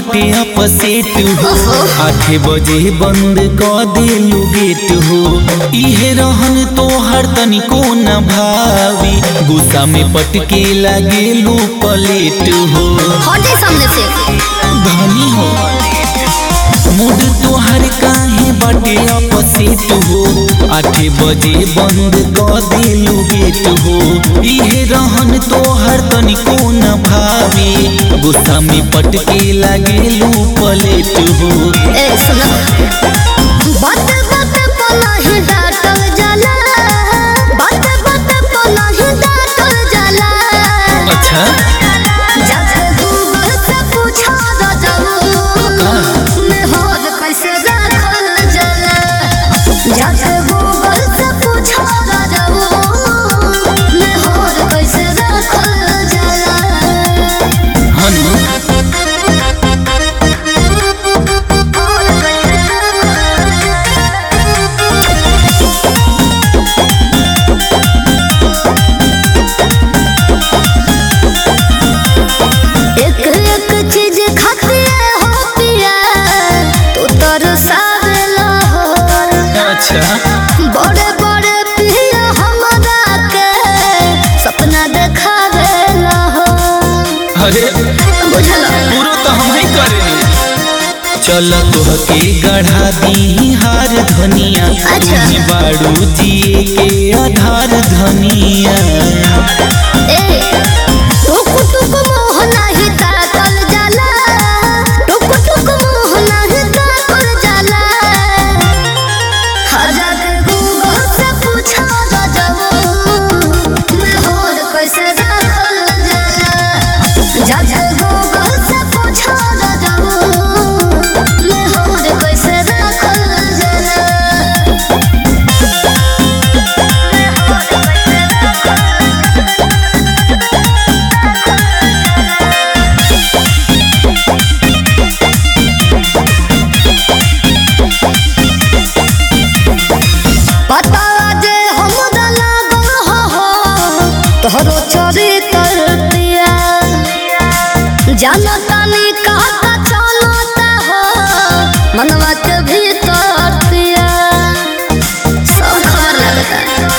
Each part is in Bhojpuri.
बाटे अपसेट हो आठे बजे बंद क देलू गेट हो इहे रहन तोहर तनिको न भावी गुस्सा में पटके लागेलू पलेट हो हटे सामने से धनी हो मूड तोहर काहे बाटे अपसेट हो आठे बजे बंद क देलू गेट हो इहे रहन तोहर तनिको न भावी गुस्सा में पटके लागेलू पलेट हो ए सुनो बात बात पर नहीं डांटल जाला बात बात पर नहीं डांटल जाला अच्छा जब गूगल से पूछा द जाऊ मैं होद कैसे रखल जाला जब गूगल से पूछा द जाऊ मैं होद कैसे रखल जाला हनु एक एक चीज खाते हो पिया तू तरसावेला हो अच्छा बड़े बड़े पिया हमरा के सपना देखावेला हो अरे बुझला पूरो तो हम ही करेंगे चल तोहके गढ़ा दी हार धनिया अच्छा। तुम्हें बाड़ू जिए के आधार धनिया ए टुक टुक मोह नाही ताकल जाला टुक टुक मोह नाही ताकल जाला हजार गूगल से पूछा द जाऊ मैं होद कैसे रखल जाला जब गूगल से पूछा द जाऊ मैं होद कैसे रखल जाला पता जे हमरा लागल हो हो तोहरो चरित्र पिया जानता नहीं कहता चलता हो मनवा के भीतर पिया सब खबर लगता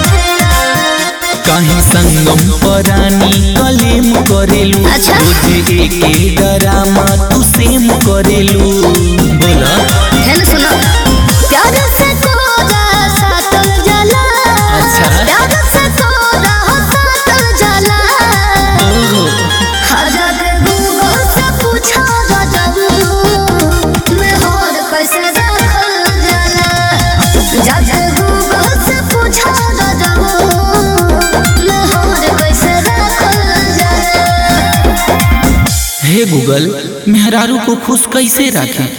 कहीं संगम परानी कलेम करेलू अच्छा। रोज एके डरामा तू सेम करेलू बोला है ना सुनो प्यार से तोरा सातल जला अच्छा। प्यार से तोरा सातल जला ओहो हजार गूगल से पूछा द जाऊ मैं होद कैसे रखल जाला जब गूगल से पूछा द जाऊ मैं होद कैसे रखल जाला हे गूगल मेहरारू को खुश कैसे रखें